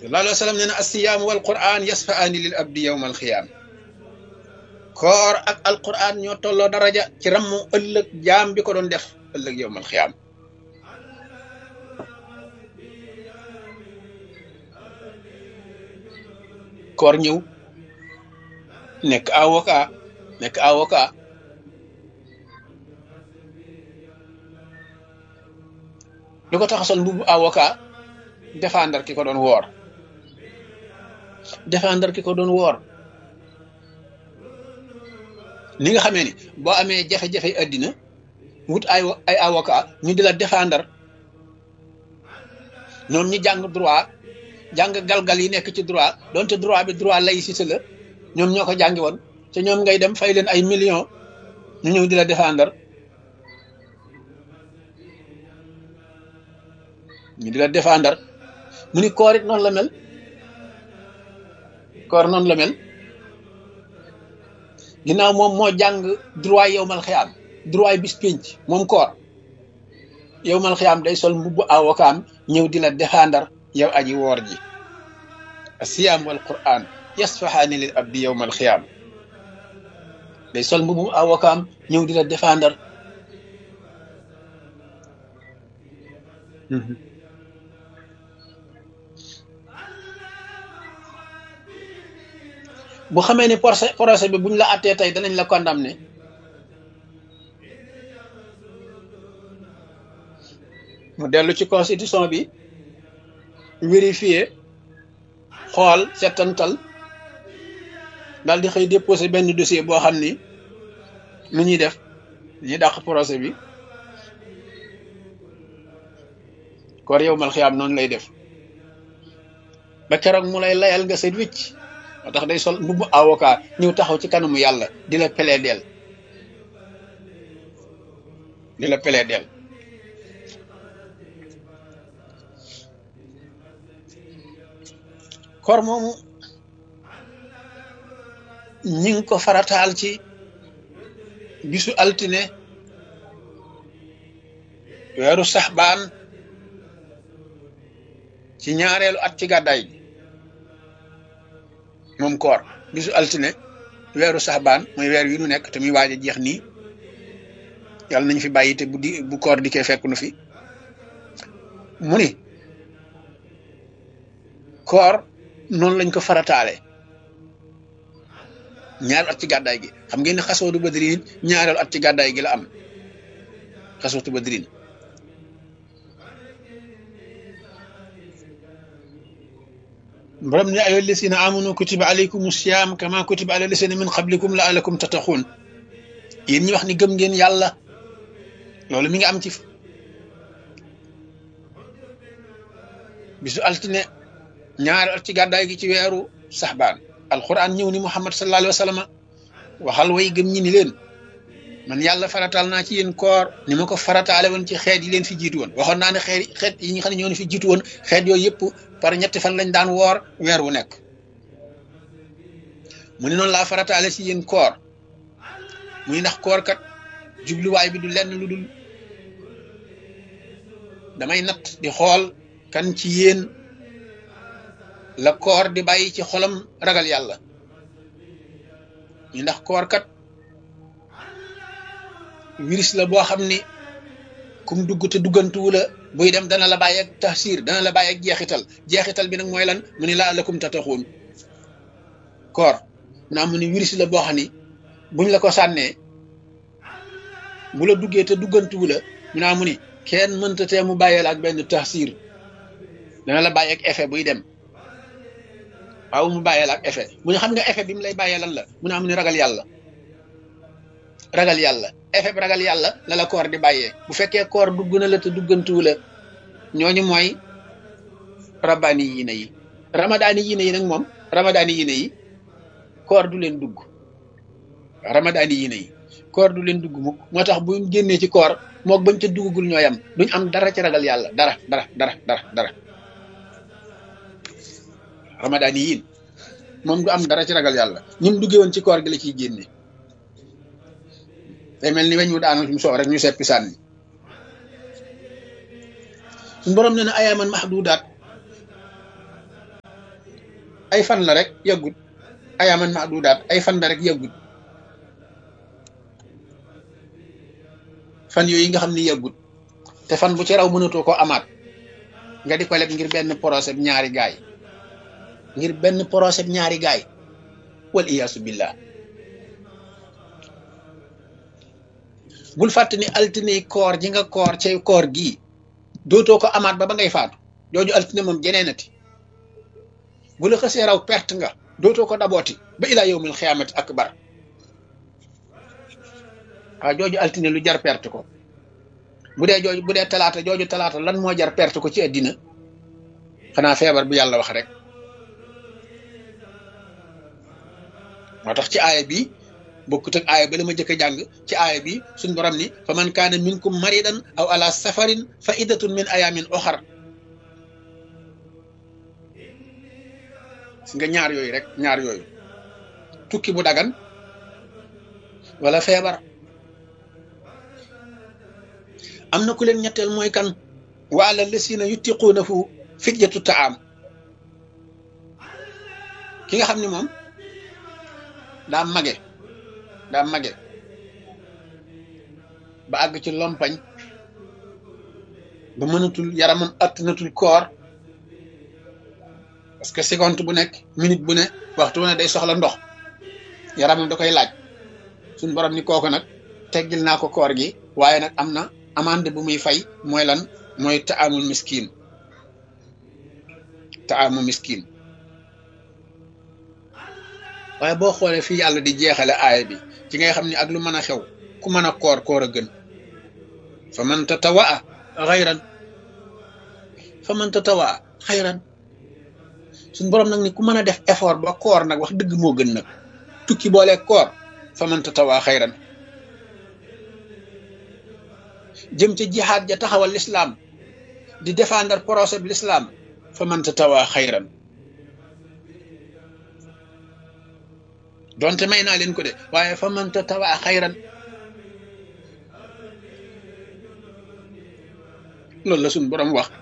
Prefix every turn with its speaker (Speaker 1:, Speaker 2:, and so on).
Speaker 1: sallallahu alayhi wa sallam nee na assiyaamu wal quran yasfaani lil abdi yowma alxiyaam koor ak alquran ñoo tolloo daraja ci rammu ëllëg jaam bi ko doon def ëllëg yowma alxiyaam koor ñëw nekk avocat nekk avocat lu ko tax a sol mbubu avocat défendre ki ko doon woor défendre ki ko doon woor ni nga xamee ni boo amee jafe-jafe àddina wut ay ay avocat ñu di la défendre ñoom ñi jàng droit jàng galgal yi nekk ci droit donte droit bi droit laïcité la ñoom ñoo ko jàngi woon te ñoom ngay dem fay leen ay millions ñu ñëw di la défendre ñu di la défendre mu ni koor it noonu la mel koor noonu la mel ginnaaw moom moo jàng droit yow mal xiyaam droit bis pénc moom koor yow mal xiyaam day sol mbubbu avocat ñëw di la défendre yow aji woor ji asiyaam wal quran yasfahaani lil abdi yowma alxiyaam day sol mbubu avocat ñëw di la défendre bu xamee ni procès procès bi buñ la attee tey danañ la condamné mu dellu ci constitution bi vérifier xool settantal daal di xëy déposé benn dossier boo xam ni lu ñuy def ñuy dàq procès bi koor yow mal xiyaam noonu lay def ba keroog mu lay layal nga set wicc moo tax day sol mbubbu avocat ñëw taxaw ci kanamu yàlla di la plaider di la plaider koor moomu ñi ngi ko farataal ci bisu altine weeru saxbaan ci ñaareelu at ci gàddaay gi moom koor bisu altine weeru saxbaan mooy weer wi nu nekk te muy waaj a jeex nii yàlla nañ fi bàyyi te bu di bu koor di kee fekk nu fi mu ni koor noonu lañ ko farataale ñaari at ci gàddaay gi xam ngeen ne xasootu badrin ñaareelu at ci gàddaay gi la am xasootu badrin borom ne ayo lisina amanu kutiba alaykum siyam kama kutiba ala lisina min qablikum la alakum tattaxuun yéen ñi wax ni gëm ngeen yàlla loolu mi ngi am ci bisu altine ñaari at ci gàddaay gi ci weeru saxbaan alquran ñëw ni muhammad sallallahu alayhi wa sallam waxal way gëm ñi ni leen man yàlla farataal naa ci yéen koor ni ma ko farataale woon ci xeet yi leen fi jiitu woon waxoon naa ne xeet xeet yi nga xam ne ñoo fi jiitu woon xeet yooyu yëpp par ñetti fan lañ daan woor weer wu nekk mu ne noonu laa farataale ci yéen koor muy ndax koor kat jubluwaay bi du lenn lu dul damay natt di xool kan ci yéen la koor di bàyyi ci xolam ragal yàlla ñu ndax koor kat virus la boo xam ni kum dugg te duggantuwu la buy dem dana la bàyyi ak taxsir dana la bàyyi ak jeexital jeexital bi nag mooy lan mu ni laa lakum tataxuun koor naa mu ni virus la boo xam ni buñ la ko sànnee bu la duggee te duggantuwu la mu naa mu ni kenn mënta tee mu bàyyee la ak benn taxsir dana la bàyyi ak effet buy dem waaw mu bàyyee la ak effet mu ne xam nga effet bi mu lay bàyyee lan la mu naa mu ni ragal yàlla ragal yàlla effet bi ragal yàlla la la koor di bàyyee bu fekkee koor dugg na la te duggantuwu la ñooñu mooy rabbaani yiine yi ramadaani yiine yi nag moom ramadaani yiine yi koor du leen dugg ramadaani yiine yi koor du leen dugg mukk moo tax bu génnee ci koor mook bañ ca duggagul ñooy am duñ am dara ci ragal yàlla dara dara dara dara dara ramadaani yiin moom du am dara ci ragal yàlla ni mu duggee woon ci koor gi la ciy génne day mel ni weñ wu daanu fi mu soow rek ñu seppi sànni suñu borom nee na ayaaman mahdudaat ay fan la rek yàggut ayaaman maadudaat ay fan la rek yàggut fan yooyu nga xam ni yàggut te fan bu ci raw mënatoo ko amaat nga di ko leb ngir benn procès ñaari gaay ngir benn procès ñaari gaay wal iyaasu billah bul fàtte ni altine koor ji nga koor ci koor gii dootoo ko amaat ba ba ngay faatu jooju altine moom jeneenati bu la xësee raw perte nga dootoo ko dabooti ba ilaa yowmil xiyaamati akbar waaw jooju altine lu jar perte ko bu dee jooju bu dee talaata jooju talaata lan moo jar perte ko ci àddina xanaa feebar bu yàlla wax rek moo tax ci aaya bi bokkut ak aaya ba la ma jëkk a jàng ci aaya bi suñ borom ni fa man kaana minkum maridan aw ala safarin fa iddatun min ayamin oxar si nga ñaar yooyu rek ñaar yooyu tukki bu dagan wala feebar am na ku leen ñetteel mooy kan wa ala lasina yutiquunahu fidyatu taam ki nga xam ni moom daa mage daa mage ba àgg ci lompañ ba mënatul yaramam attanatul koor parce que seconde bu nekk minute bu ne waxtu bu ne day soxla ndox yaramam da koy laaj suñ borom ni kooku nag teggil naa ko koor gi waaye nag am na amande bu muy fay mooy lan mooy taamul miskin taamu miskin waaye boo xoolee fii yàlla di jeexale aaya bi ci ngay xam ni ak lu mën a xew ku mën a koor koor a gën fa man tatawaa xayran fa man tatawaa xayran suñ borom nag ni ku mën a def effort ba koor nag wax dëgg moo gën nag tukki boole koor fa man tatawaa xayran jëm ca jihaad ja taxawal lislaam di défendre procès bi lislaam fa man tatawaa xayran donte may naa leen ko de waaye fa man tatawaa xayran loolu la suñ borom wax